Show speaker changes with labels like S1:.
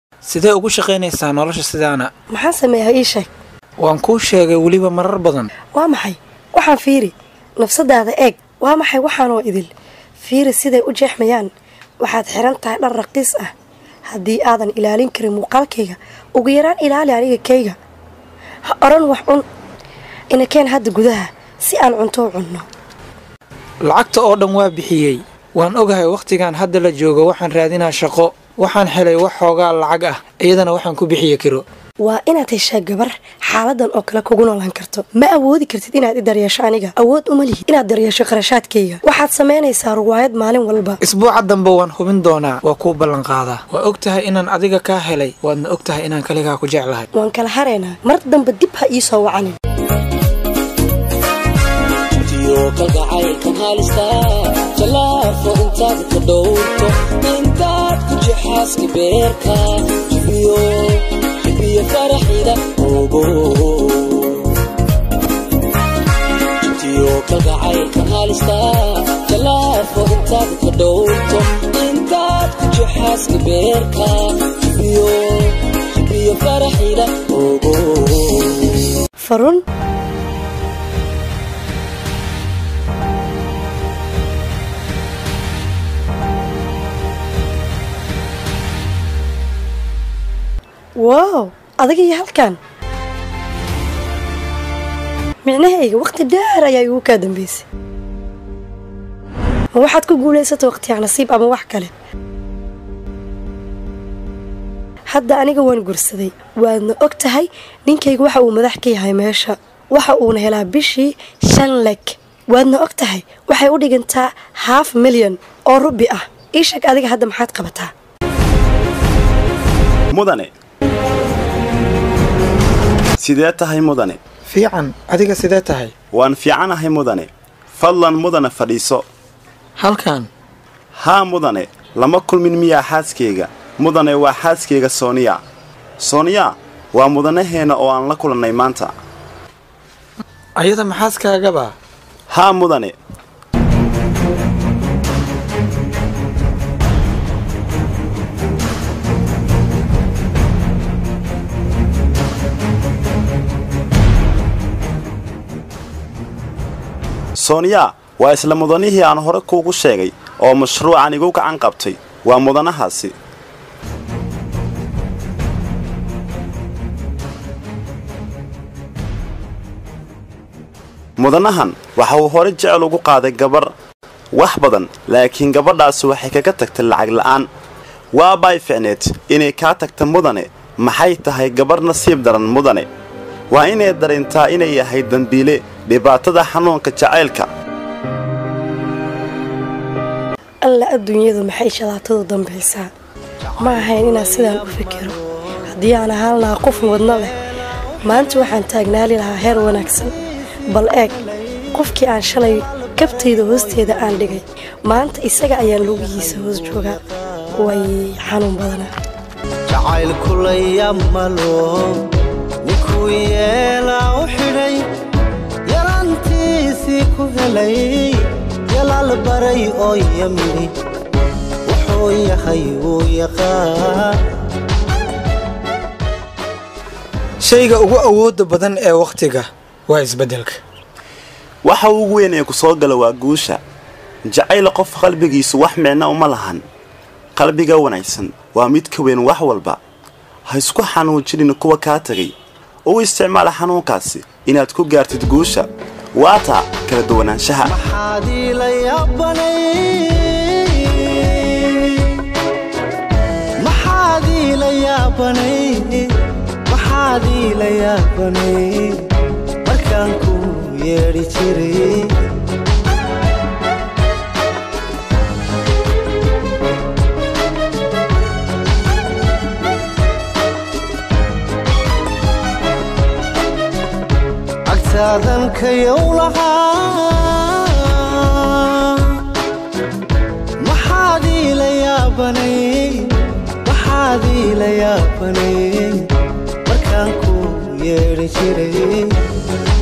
S1: sidee ugu shaqaynaysaa nolosha sidaana
S2: maxaan sameeyaa ii sheeg
S1: waan kuu sheegay weliba marar badan
S2: waa maxay waxaan fiiri nafsadaada eeg waa maxay waxaanoo idil fiiri siday u jeexmayaan waxaad xiran tahay dhar raqiis ah haddii aadan ilaalin karin muuqaalkayga ugu yaraan ilaali aniga kayga ha odhan wax cun inakeen hadda gudaha si aan cunto u cunno
S1: lacagta oo dhan waa bixiyey waan ogahay wakhtigan hadda la joogo waxaan raadinaa shaqo waxaan helay wax xoogaa lacag ah iyadana waxaan ku bixiye kiro
S2: waa inaad heshaa gabar xaaladan oo kale kugu noolaan karto ma awoodi kartid inaad i daryeesho aniga awood uma lihid inaad daryeesho qarashaadkayga waxaad samaynaysaa ruwaayad maalin walba
S1: isbuuca dambe waan hubin doonaa waa kuu ballanqaadaa waa og tahay inaan adiga kaa helay waadna og tahay inaan kaligaa ku jeclahay
S2: waan kala haraynaa mar dambe dib ha ii soo wacanin
S3: kalgacaylkan halista jalaafo intaad ka dhowrto intaad ku jexaaska beerka jibiyo faraxida ogo jitiyo kalgacaylkan halista jalaafo intaad ka dhowrto intaad ku jexaaska beerka jibiyo faraxida ogo
S2: farun wow adiga iyo halkan micnahayga wakhti dheer ayaa igu kaa dambaysay ma waxaad ku guulaysata wakhtiyaa nasiib ama wax kale hadda aniga waan gursaday waadna og tahay ninkayga waxa uu madax ka yahay meesha waxa uuna helaa bishii shan leg waadna og tahay waxay u dhigantaa haaf milyan oo rubi ah ii sheeg adiga hadda maxaad qabataa
S4: mudane sidee tahay mudane
S1: fiican adiga sidee tahay
S4: waan fiicanahay mudane fadlan mudane fadhiiso
S1: halkan
S4: haa mudane lama kulmin miyaa xaaskayga mudane waa xaaskayga sooniya sooniya waa mudanaheenna oo aan la kulannay maanta
S1: ayada maxaaskaagaba
S4: haa mudane sooniya waa isla mudanihii aan hore kuugu sheegay oo mashruucan igu gacan qabtay waa mudanahaasi mudanahan waxa uu hore jecel ugu qaaday gabar wax badan laakiin gabadhaasi waxay kaga tagtay lacag la'aan waabay ficneed inay kaa tagta mudane maxay tahay gabar nasiib daran mudane waa inay dareyntaa inay yahay dembiile dhibaatada xanuunka jacaylka
S2: alla adduunyadu maxay shalaatadu dambaysaa ma ahayn inaan sidaan u fikiro haddii aan ahaan lahaa qof wadno leh maanta waxaan taagnaali lahaa heer wanaagsan bal eeg qofkii aan shalay kabtayda hoosteeda aan dhigay maanta isaga ayaan lugihiisa hoos joogaa way xanuun badanaa
S5: jacaylkulayamalo ninkuu yeelaa u xidhay yalantiisii ku helay yalaal baray oo yamidhi wuxuu yahay wuu yaqaan
S1: shayga ugu awoodda badan ee wakhtiga waa isbeddelka
S4: waxa ugu weyn ee ku soo gala waa guusha jacayl qof qalbigiisu wax micno uma lahan qalbiga wanaagsan waa mid ka weyn wax walba ha isku xanuujinin kuwa kaa tegay u isticmaala xanuunkaasi inaad ku gaartid guusha waataa kala duwanaanshaha
S5: maxaadii la yaabanay maxaadii la yaabanay maxaadii la yaabanay markaan ku yeedhi jiray agtaadan kayow lahaa maxaadii la yaabanay maxaadii la yaabanay markaan ku yeedhi jiray